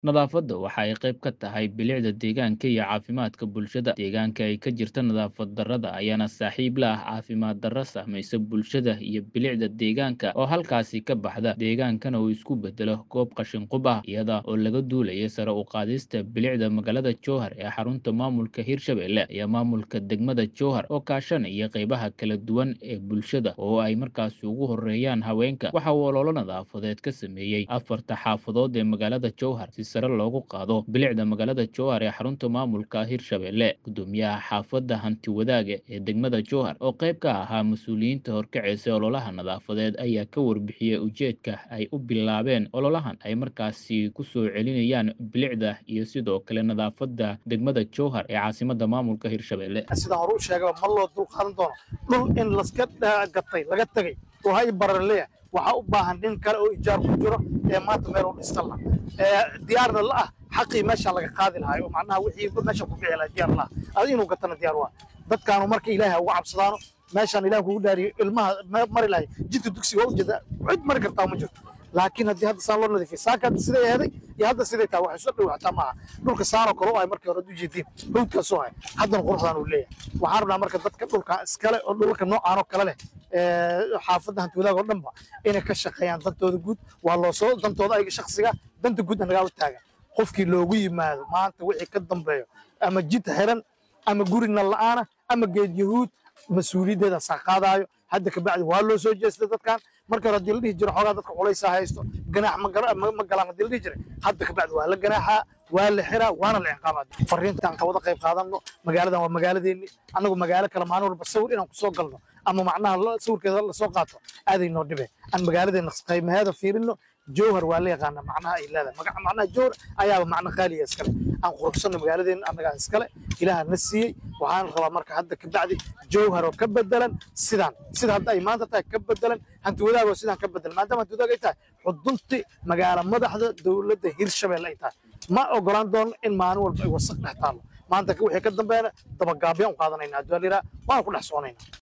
Nadaafadda waxa ay qayb ka tahay bilicda deegaanka iyo caafimaadka bulshada. Deegaanka ay ka jirto nadaafad darrada ayaana saaxiib la ah caafimaad darro saamaysa bulshada iyo bilicda deegaanka oo halkaasi ka baxda. Deegaankana uu isku beddelo goob qashin qub ah, iyada oo laga duulayo sare u qaadista bilicda magaalada Jowhar ee xarunta maamulka Hirshabelle iyo maamulka degmada Jowhar oo kaashanaya qaybaha kala duwan ee bulshada oo ay markaasi ugu horeeyaan haweenka. Waxa uu olole nadaafadeed ka sameeyey afarta xaafadood ee magaalada Jowhar si sare loogu qaado bilicda magaalada Jowhar ee xarunta maamulka Hirshabelle. Gudoomiyaha xaafadda Hanti Wadaaga ee degmada Jowhar oo qayb ka ahaa mas'uuliyiinta horkacaysa ololaha nadaafadeed ayaa ka warbixiyey ujeedka ay u bilaabeen ololahan ay markaasi ku soo celinayaan bilicda iyo sidoo kale nadaafadda degmada Jowhar ee caasimadda maamulka Hirshabelle. sidaan hore u sheegaba ma loo dul qaadan doono dhul in laska dha- gatay laga tegay oo hay barar leeyahay waxaa u baahan nin kale oo ijaar ku jiro ee maanta meel u dhistan la ee diyaarna la ah xaqii meesha laga qaadi lahaa oo macnaha wixii meesha ku bixi lahaa diyaar la ah adi inuu gatana diyaar waa dadkaanu marka ilaahay ha uga cabsadaano meeshaan ilaah kugu dhaariyo ilmaha ma- mari lahay jidka dugsiga waa ujeeda cid mari kartaa ma jirto laakiin haddii hadda saan loo nadiifiyo saaka hadda siday aheeday iyo hadda siday tahay wax isu dhow xataa maaha dhulka saanoo kale oo ay markii hore u jeediin hawdkaasoo hay haddana quruxdaan uu leeyahay waxaan rabnaa marka dadka dhulka iskale oo dhulka noocaan oo kale leh ee xaafadda hanti wadaag oo dhanba inay ka shaqeeyaan dantooda guud waa loo soo dantooda ayaga shakhsiga danta guud nagaa u taagan qofkii loogu yimaado maanta wixii ka dambeeyo ama jid xiran ama guri nal la'aana ama geed yahuud mas-uuliyaddeeda saa qaadaayo hadda kabacdi waa loo soo jeestay dadkan marka hore haddii la dhihi jiro xoogaa dadka culaysaa haysto ganaax ma gara- ma ma galaan haddii la dhihi jiray hadda kabacdi waa la ganaaxaa waa la xiraa waana la ciqaabaa fariintaan ka wada qayb qaadanno magaaladan waa magaaladeeni annagu magaalo kale maalin walba sawir inaan kusoo galno ama macnaha la- sawirkeeda lasoo qaato aaday noo dhibe aan magaaladeena qiimaheeda fiirino jowhar waa la yaqaana macnaha ay leedahay magaca macnaha jowhar ayaaba macno qaaliya iskale aan quruxsanno magaaladeena annagaa iskale ilaaha na siiyey waxaan rabaa marka hadda kabacdi jowhar oo ka bedelan sidaan sida hadda ay maanta tahay ka bedelan hanti wadaag oo sidaan ka bedelan maadaama hanti wadaag ay tahay xudunti magaala madaxda dowladda hirshabelle ay tahay ma ogolaan doono in maalin walba ay wasaq dhex taallo maanta wixii ka dambeena dabagaabiyaan u qaadanayna haddii waa la yidhaha waana ku dhex soconaynaa